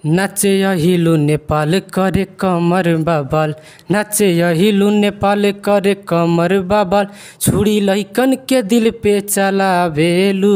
नाचे हिलु नेपाल करे कमर बाबाल नाचे हिलु नेपाल करे कमर बाबाल छुरी लैकन के दिल पे चलावेलु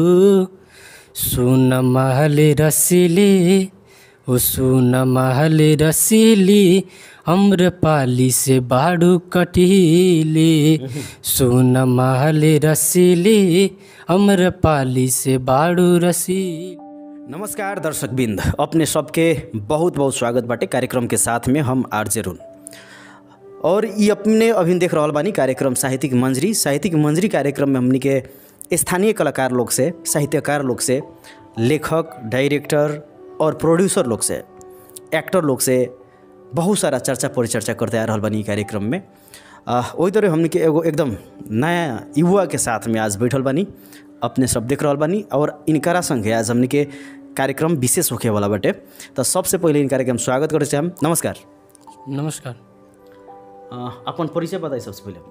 सुन महल रसीली ओ सुन महल रसीली अम्रपाली से बाड़ू कटीली सुन महल रसीली अम्रपाली से बाड़ू रसीली नमस्कार दर्शक बिंद अपने सबके बहुत बहुत स्वागत बाटे कार्यक्रम के साथ में हम आरजे रुन और ये अपने अभी देख रहल बानी कार्यक्रम साहित्यिक मंजरी साहित्यिक मंजरी कार्यक्रम में हमनी के स्थानीय कलाकार लोग से साहित्यकार लोग से लेखक डायरेक्टर और प्रोड्यूसर लोग से एक्टर लोग से बहुत सारा चर्चा परिचर्चा करते आ रहल बानी ई कार्यक्रम में आ, वही तरह हमनी के एगो एकदम नया युवा के साथ में आज बैठल बानी अपने सब देख रहल बानी और इनकरा संगे आज हमनी के कार्यक्रम विशेष होखे वाला बाटे तो सबसे पहले इनकरा के हम स्वागत करे हम नमस्कार नमस्कार आ, अपन परिचय बताई सबसे पहले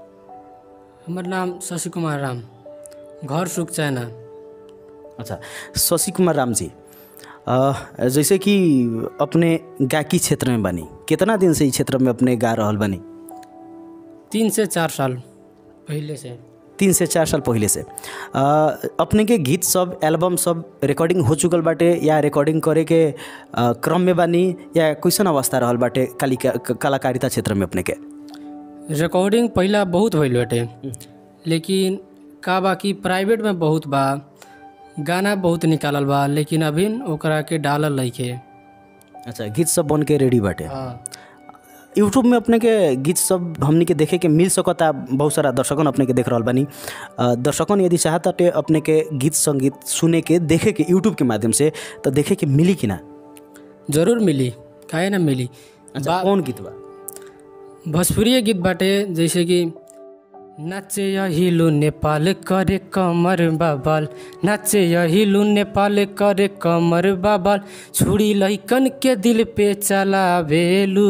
हमर नाम शशि कुमार राम घर सुख चाइना अच्छा शशि कुमार राम जी आ, जैसे कि अपने गायकी क्षेत्र में बानी कितना दिन से इस क्षेत्र में अपने गा रहल बानी तीन से चार साल पहले से तीन से चार साल पहले से आ, अपने के गीत सब एल्बम सब रिकॉर्डिंग हो चुकल बाटे या रिकॉर्डिंग करे के आ, क्रम में बानी या कैसन अवस्था रहल बाटे कालिका कलाकारिता क्षेत्र में अपने के रिकॉर्डिंग पहला बहुत भइल बाटे लेकिन का बा कि प्राइवेट में बहुत बा गाना बहुत निकालल बा लेकिन अभी ओकरा के डालल लइके अच्छा गीत सब बन के रेडी बाटे हाँ यूट्यूब में अपने के गीत सब हमनी के देखे के मिल सकता बहुत सारा दर्शकन अपने के देख रहल बानी अ, दर्शकन यदि चाहताटे अपने के गीत संगीत सुने के देखे के यूट्यूब के माध्यम से तो देखे के मिली कि ना जरूर मिली काहे ना मिली अच्छा कौन गीत बा भोजपुरी गीत बाटे जैसे कि नाचे हिलु नेपाल करे कमर बाबाल नाचे हिलु नेपाल करे कमर बाबाल छुरी लैकन के दिल पे चलावेलु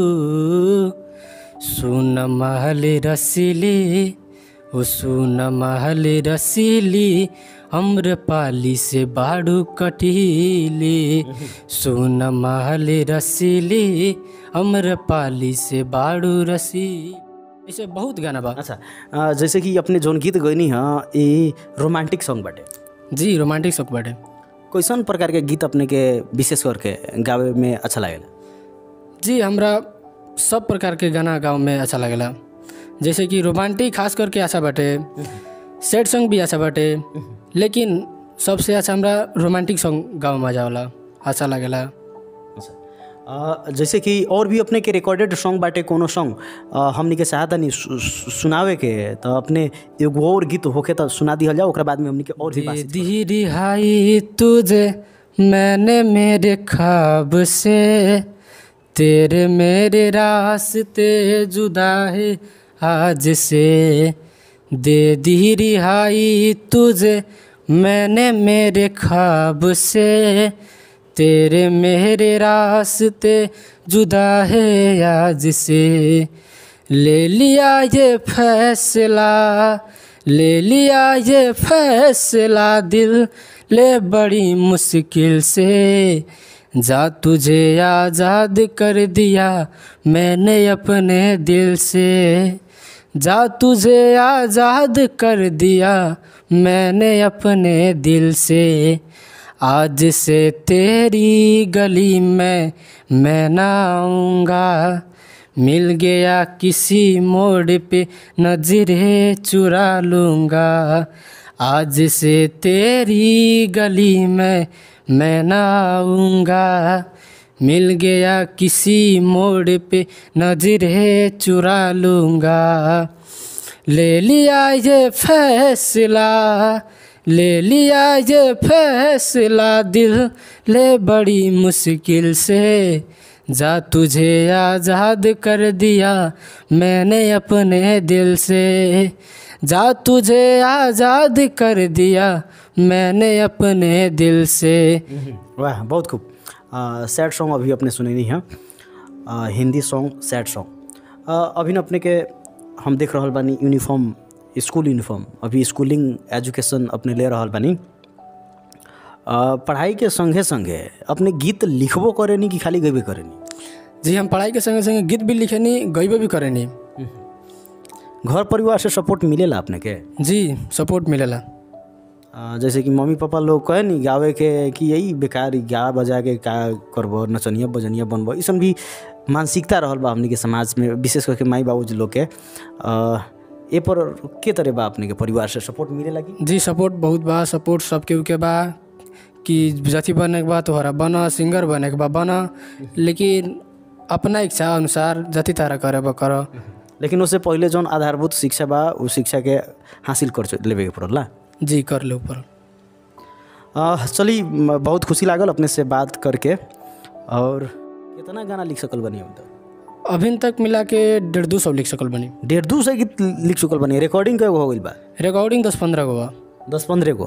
सुन महल रसीली ओ सुन महल रसीली अम्रपाली से बाड़ू कटीली सुन महल रसीली अम्रपाली से बाड़ू रसीली ऐसे बहुत गाना बा अच्छा अ, जैसे कि अपने जोन गीत गइनी ह ये रोमांटिक सॉन्ग बाटे जी रोमांटिक शौक बाटे कैसन प्रकार के गीत अपने के विशेष करके गावे में अच्छा लागेला जी हमरा सब प्रकार के गाना गाँव में अच्छा लगेला जैसे कि रोमांटिक खास करके अच्छा बाटे सैड सॉन्ग भी अच्छा बाटे लेकिन सबसे अच्छा हमरा रोमांटिक सॉन्ग गाँव में जाला अच्छा लगेला अ, जैसे कि और भी अपने के रिकॉर्डेड सॉन्ग बाटे कोनो सॉन्ग अ, हमनी के चाहता नहीं सु, सु, सुनावे के तो अपने एगो और गीत होके तो सुना दिहल जाओ ओकरा बाद में हमनी के और भी दे बात दी रिहाई तुझे मैंने मेरे ख्वाब से तेरे मेरे रास्ते जुदा है आज से दे दी रिहाई तुझे मैंने मेरे ख्वाब से तेरे मेरे रास्ते जुदा है आज से ले लिया ये फैसला ले लिया ये फैसला दिल ले बड़ी मुश्किल से जा तुझे आज़ाद कर दिया मैंने अपने दिल से जा तुझे आज़ाद कर दिया मैंने अपने दिल से आज से तेरी गली में मैं ना आऊँगा मिल गया किसी मोड़ पे नजरें चुरा लूँगा आज से तेरी गली में मैं ना आऊँगा मिल गया किसी मोड़ पे नजरें चुरा लूँगा ले लिया ये फैसला ले लिया ये फैसला दिल ले बड़ी मुश्किल से जा तुझे आज़ाद कर दिया मैंने अपने दिल से जा तुझे आज़ाद कर दिया मैंने अपने दिल से वाह बहुत खूब सैड सॉन्ग अभी अपने सुने नहीं हैं हिंदी सॉन्ग सैड सॉन्ग अभी न अपने के हम देख रहल बानी यूनिफॉर्म स्कूल यूनिफॉर्म अभी स्कूलिंग एजुकेशन अपने ले रहल बानी अ, पढ़ाई के संगे संगे अपने गीत लिखबो करेनी कि खाली गइबे करेनी जी हम पढ़ाई के संगे संगे गीत भी लिखेनी गईबे भी करेनी घर परिवार से सपोर्ट मिलेला अपने के जी सपोर्ट मिलेला अ, जैसे कि मम्मी पापा लोग कहे नी गावे के कि यही बेकार गा बजा के का करबो नचनिया बजनिया बनबो इसन भी मानसिकता रहल बा हमनी के समाज में विशेष करके माई बाबू लोग के अ, ए पर के तरह बा अपने के परिवार से सपोर्ट मिलेला कि जी सपोर्ट बहुत बा सपोर्ट सबके के बा कि जथी बने के बा तोहरा बन सिंगर बने के बा बन लेकिन अपना इच्छा अनुसार जति तारा करे बा कर लेकिन उससे पहले जौन आधारभूत शिक्षा बा उ शिक्षा के हासिल कर चु- लेवे के पड़ला जी कर ले ऊपर अ, चली म- बहुत खुशी लागल अपने से बात करके और कितना गाना लिख सकल बनी हम तक अभी तक मिला के डेढ़ दू सौ लिख सकल बनी डेढ़ दू सौ गीत लिख चुकल बनी रिकॉर्डिंग कएगो हो गइल बा रिकॉर्डिंग दस पंद्रह गो बा दस पंद्रह गो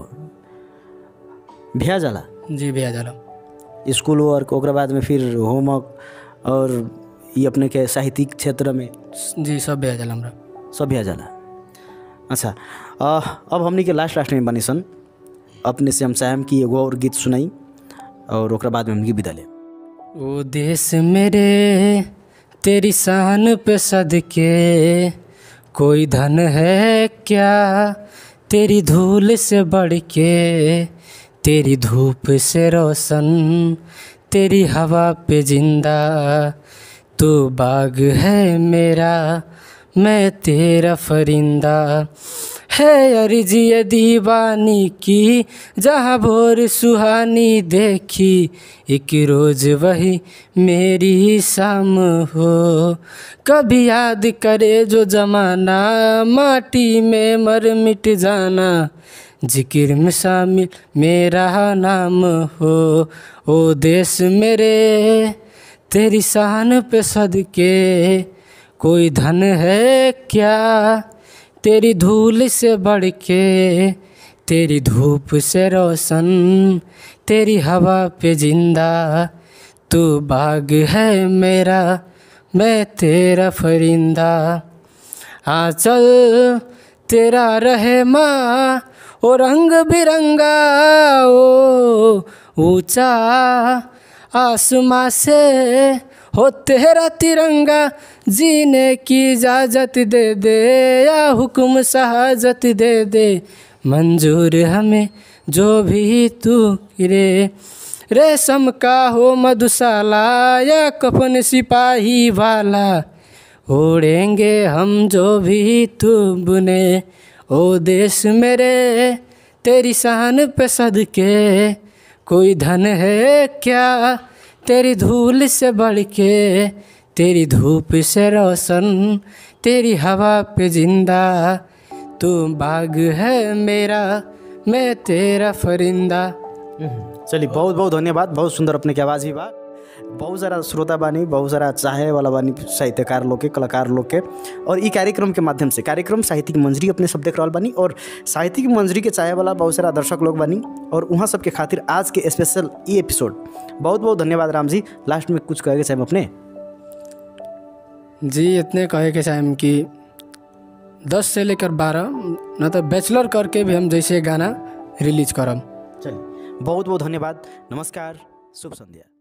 भैया जाला जी भैया जाला स्कूल वर्क ओकरा बाद में फिर होमवर्क और ये अपने के साहित्यिक क्षेत्र में जी सब भैया जाला हमरा सब भैया जाला अच्छा अ, अब हमनी के लास्ट लास्ट में बनी सन अपने से हम चाहम कि एगो और गीत सुनाई और ओकरा बाद में हमनी के विदा ले ओ देश मेरे तेरी शान पे सदके कोई धन है क्या तेरी धूल से बढ़ के तेरी धूप से रोशन तेरी हवा पे जिंदा तू बाग है मेरा मैं तेरा फरिंदा है अर्जी ये दीवानी की जहाँ भोर सुहानी देखी एक रोज वही मेरी शाम हो कभी याद करे जो जमाना माटी में मर मिट जाना जिक्र में शामिल मेरा नाम हो ओ देश मेरे तेरी शान पे सदके कोई धन है क्या तेरी धूल से बढ़ के तेरी धूप से रोशन तेरी हवा पे जिंदा तू बाग है मेरा मैं तेरा फरिंदा हाँ चल तेरा रहे माँ ओ रंग बिरंगा ओ ऊंचा आसमां से हो तेरा तिरंगा जीने की इजाज़त दे दे या हुक्म शहाजत दे दे मंजूर हमें जो भी तू रे रेशम का हो मधुशाला या कफन सिपाही वाला ओढ़ेंगे हम जो भी तू बुने ओ देश मेरे तेरी शान पे सदके कोई धन है क्या तेरी धूल से बढ़ के तेरी धूप से रोशन तेरी हवा पे जिंदा तू बाग है मेरा मैं तेरा फरिंदा चलिए बहुत बहुत धन्यवाद बहुत सुंदर अपने के आवाज़ भी बा बहुत सारा श्रोता बानी बहुत सारा चाहे वाला बानी साहित्यकार लोग के कलाकार लोग के और ई कार्यक्रम के माध्यम से कार्यक्रम साहित्यिक मंजरी अपने सब देख रहल बानी और साहित्यिक मंजरी के चाहे वाला बहुत सारा दर्शक लोग बानी और वहाँ सबके खातिर आज के स्पेशल ई एपिसोड बहुत बहुत धन्यवाद राम जी लास्ट में कुछ कहेंगे चाहे अपने जी इतने कहे के चाहेम कि दस से लेकर बारह न तो बैचलर करके भी हम जैसे गाना रिलीज करम चलिए बहुत बहुत धन्यवाद नमस्कार शुभ संध्या